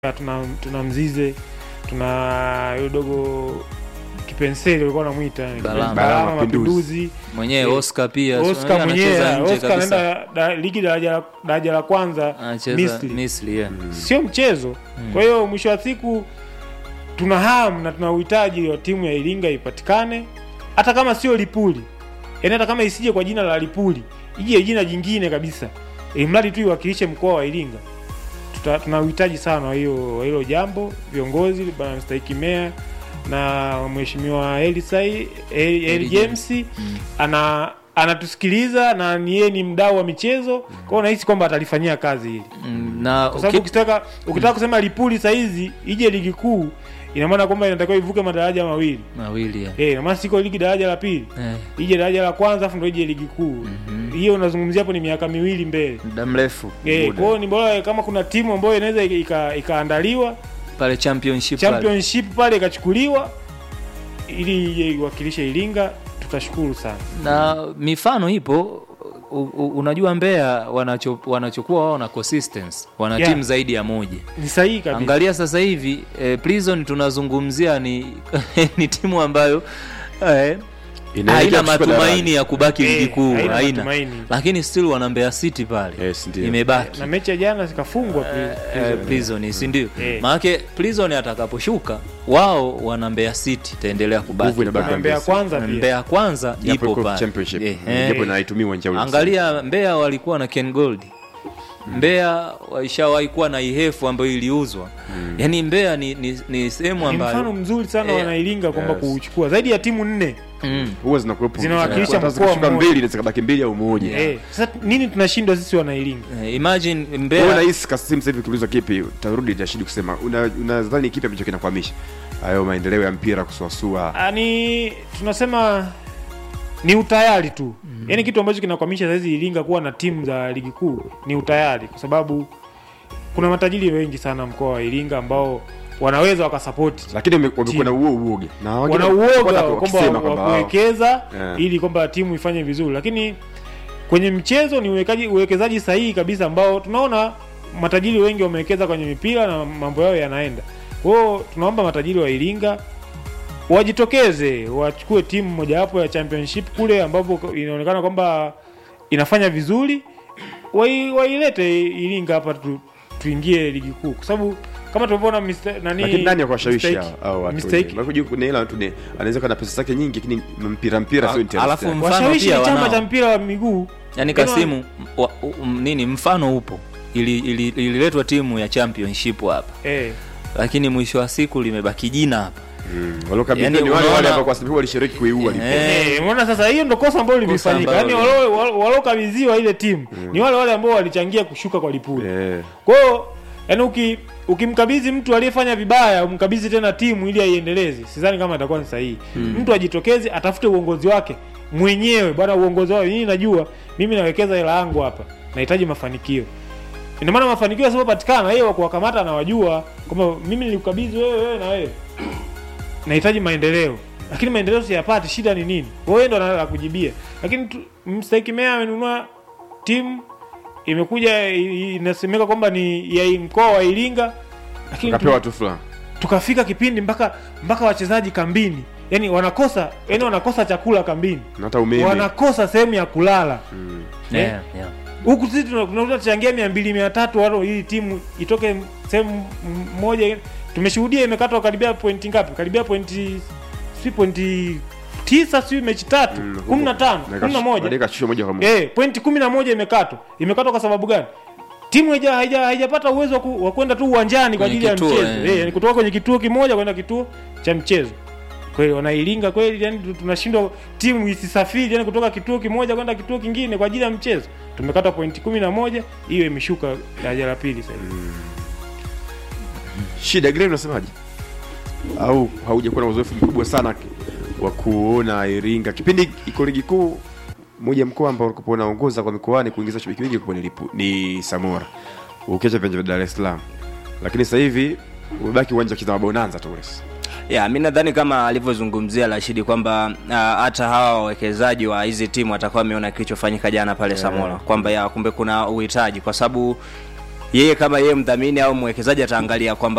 tuna, tuna Mzize, tuna yule dogo Kipenseli ulikuwa unamwita Balama. Balama Mapinduzi. Mapinduzi, mwenyewe Eh, Oscar pia Oscar anacheza mwenyewe nje Oscar kabisa. anaenda da, ligi daraja la- daraja la kwanza anacheza Misri. Misri yeah. sio mchezo. Kwa hiyo mwisho wa siku tuna hamu na tuna uhitaji wa timu ya Iringa ipatikane, hata kama sio Lipuli, yaani hata kama isije kwa jina la Lipuli, ije jina jingine kabisa, ili mradi tu iwakilishe mkoa wa Iringa. Tuta, tuna uhitaji sana wa hiyo wa hilo jambo, viongozi bwana mstahiki meya na mheshimiwa Elisai Eli, Eli James ana anatusikiliza na ni yeye ni mdau wa michezo, kwa hiyo nahisi kwamba atalifanyia kazi hili Mm, na kwa sababu uki- ukitaka ukitaka kusema Lipuli saizi ije ligi kuu, ina maana kwamba inatakiwa ivuke madaraja mawili mawili yeah. eh, ina maana siko ligi daraja la pili Eh, ije daraja la kwanza afu ndo ije ligi kuu hiyo unazungumzia hapo ni miaka miwili mbele muda mrefu eh, Muda. kwa hiyo ni bora kama kuna timu ambayo inaweza ika- ikaandaliwa pale championship pale. championship pale ikachukuliwa ili ije iwakilishe Iringa, tutashukuru sana. na mifano ipo u, u, unajua Mbeya wanacho, wanachokuwa wao na consistency wana Yeah. timu zaidi ya moja Ni sahihi kabisa. angalia sasa hivi eh, prison tunazungumzia ni, ni timu ambayo eh, Inaelekea haina kushuka matumaini ya kubaki Eh, ligi kuu haina haina matumaini. lakini still wana Mbeya City pale Yes, ndio. imebaki na mechi ya jana zikafungwa pia. eh, prison si ndio Eh. maanake prison atakaposhuka wao wana Mbeya City itaendelea kubaki Nguvu inabaki pale. Na Mbeya Mbezi. kwanza pia. Mbeya kwanza Japo ipo iko pale championship. Eh, Mm, eh. japo na haitumii uwanja ule. angalia Mbeya walikuwa na Ken Gold Mbeya waishawahi kuwa na Ihefu ambayo iliuzwa yaani Mbeya ni, ni, ni sehemu Ni mfano ambayo mzuri sana Eh, wanailinga kwamba yes. kuuchukua zaidi ya timu nne mm, huwa zinakuwepo Zinawakilisha Hata mkoa zikishuka mmoja. mbili zikabaki mbili au moja Eh, sasa nini tunashindwa sisi wanailinga? eh, imagine Wewe Mbeya unahisi Kasim sasa hivi ukiulizwa kipi utarudi tashidi kusema una- unadhani kipi ambacho kinakwamisha hayo maendeleo ya mpira kusuasua Ani tunasema ni utayari tu. Yaani kitu ambacho kinakwamisha saizi Iringa kuwa na timu za ligi kuu ni utayari, kwa sababu kuna matajiri wengi sana mkoa wa Iringa ambao wanaweza wakasapoti lakini wame- wamekuwa na huo uoga na wengine wana uoga wana- kwamba wakisema wa kwamba kuwekeza Yeah. ili kwamba timu ifanye vizuri, lakini kwenye mchezo ni uwekaji uwekezaji sahihi kabisa ambao tunaona matajiri wengi wamewekeza kwenye mipira na mambo yao yanaenda. Kwa hiyo tunaomba matajiri wa Iringa wajitokeze wachukue timu mojawapo ya championship kule ambapo inaonekana kwamba inafanya vizuri, wai- wailete Iringa hapa tu, tuingie ligi kuu, kwa sababu kama tulivyoona Mr. nani lakini nani akuwashawishi mistake- hao hao watu mistake- wenyewe? Maana kuna hela tu ni anaweza kuwa na pesa zake nyingi lakini mpira mpira sio Al- interest alafu yake. mfano washawishi pia ni chama wanao. cha mpira wa miguu yani Kasimu wa, um, nini mfano upo ili- ili- ililetwa timu ya championship hapa eh. lakini mwisho wa siku limebaki jina hapa Mm, waliokabidhiwa Yani ni wale unaona- wale ambao kwa sababu walishiriki kuiua lipo. Eh. Eh, umeona sasa hiyo ndo kosa ambalo limefanyika. Yaani ambalo- walio- wal- waliokabidhiwa ile timu ni wale wale ambao walichangia kushuka kwa Lipuli. Eh. Kwa hiyo yaani uki ukimkabidhi mtu aliyefanya vibaya umkabidhi tena timu ili aiendeleze, sidhani kama itakuwa ni sahihi. Mtu ajitokeze atafute uongozi wake mwenyewe, bwana, uongozi wake mimi najua, mimi nawekeza hela yangu hapa, nahitaji mafanikio. Ina maana mafanikio yasipopatikana, yeye wa kuwakamata anawajua kwamba mimi nilikukabidhi wewe, wewe na wewe nahitaji maendeleo lakini maendeleo siyapati shida ni nini wewe ndo la kujibia lakini tu- mstahiki meya amenunua timu imekuja i- inasemeka kwamba ni ya mkoa wa iringa lakini Kapewa tu, watu fulani. tukafika kipindi mpaka mpaka wachezaji kambini yani wanakosa yani wanakosa chakula kambini Na hata umeme. wanakosa sehemu ya kulala Mm. Eh? yeah, yeah. huku sisi tuna- tunaweza tuchangia mia mbili mia tatu walo hii timu itoke sehemu m- moja tumeshuhudia imekatwa karibia pointi ngapi karibia pointi si pointi tisa si mechi tatu Mm, kumi na tano na kumi na ikash- moja baadaye ikashushwa moja kwa moja. eh, pointi kumi na moja imekatwa imekatwa kwa sababu gani timu haija- haija- haijapata uwezo wa ku- wa kwenda tu uwanjani kwa Kwenye ajili ya kituo, mchezo eh. eh, yani kutoka kwenye kituo kimoja kwenda kituo cha mchezo kweli wanailinga kweli yani tu- tunashindwa timu isisafiri yani kutoka kituo kimoja kwenda kituo kingine kwa ajili ya mchezo tumekata pointi kumi na moja hiyo imeshuka daraja la pili sasa hivi. Shida Grey unasemaje? Au haujakuwa na uzoefu mkubwa sana wa kuona Iringa kipindi iko ligi kuu moja mkoa ambao ulikuwa unaongoza kwa mikoani kuingiza shabiki wengi kwa nilipu ni Samora. Ukiacha viwanja vya Dar es Salaam. Lakini sasa hivi umebaki uwanja wa Kizama Bonanza tu Wales. ya mi nadhani kama alivyozungumzia Rashidi kwamba ah, hata hawa wawekezaji wa hizi timu watakuwa wameona kilichofanyika jana pale Samora kwamba ya kumbe kuna uhitaji kwa sababu yeye kama yeye mdhamini au mwekezaji ataangalia kwamba